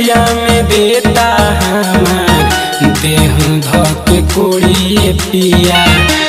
होलिया में देता हमार देह धक कोड़िए पिया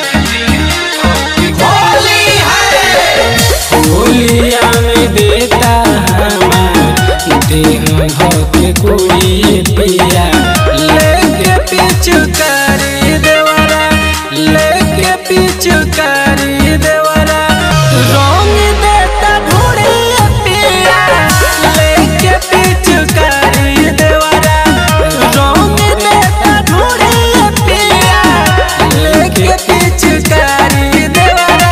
होलिया में देता हमार देह धक कोड़िए पिया लेके पिचकारी देवरा लेके पिचकारी देवरा रंग देता ढूढ़े पिया लेके पिचकारी देवरा रंग देता ढूढ़े पिया लेके पिचकारी देवरा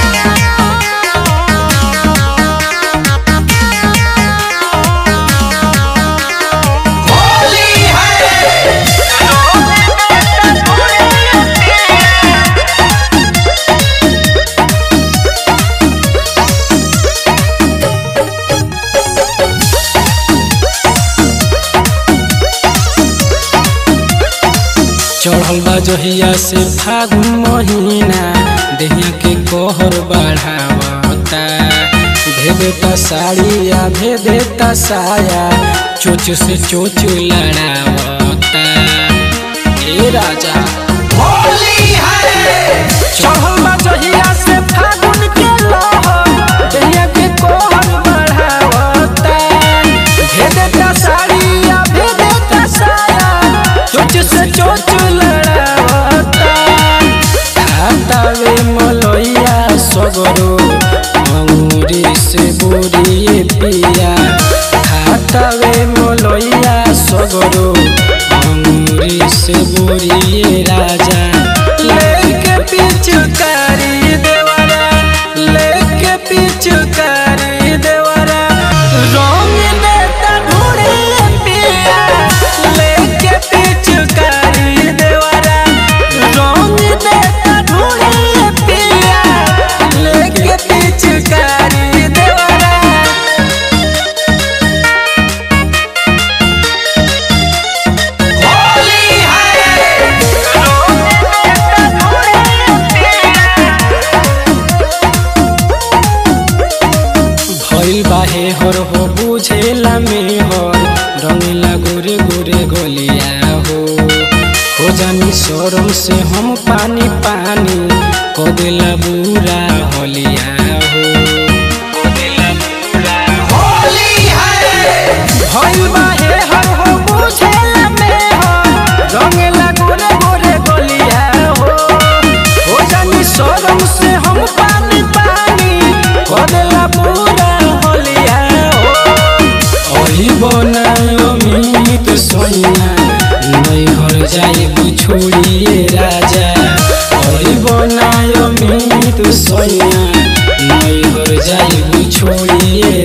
चढ़ल बा जहिया से फागुन महीना देहिया के कहर बढ़ावता भेदेता साड़ी या भेदेता साया चोच से चोच लड़ावता ए राजा चढ़ल बा जहिया से फागुन के लहर देहिया के कहर बढ़ावता भेदेता साड़ी या भेदेता साया चोच से चोच लड़ावता हातावे मलैया सगरो अंगूरी से बोरिए पिया हातावे मलैया सगरो अंगूरी से बोरिए राजा लेके पिचकारी देवरा लेके पिचकारी देवरा रंग देता ढूढ़े पिया लेके पिचकारी देवरा रंग देता ढूढ़े पिया लेके पिचकारी देवरा भइल बाहे हर हो बुझेला में हर रंगीला गोरे गोरे गोलिया हो हो जानी शरम से हम पानी पानी कदेला बुरा होलिया हो भइल बाहे हर हो बुझेला में हर रंगीला गोरे गोरे गोलिया हो हो जानी शरम से हम पानी पानी कदेला बुरा होलिया हो ओही बनायो मीत सोइया नहीं हर जाई छोड़िए राजा ओही बनायो मीत सोइया नहीं हर जाई छोड़िए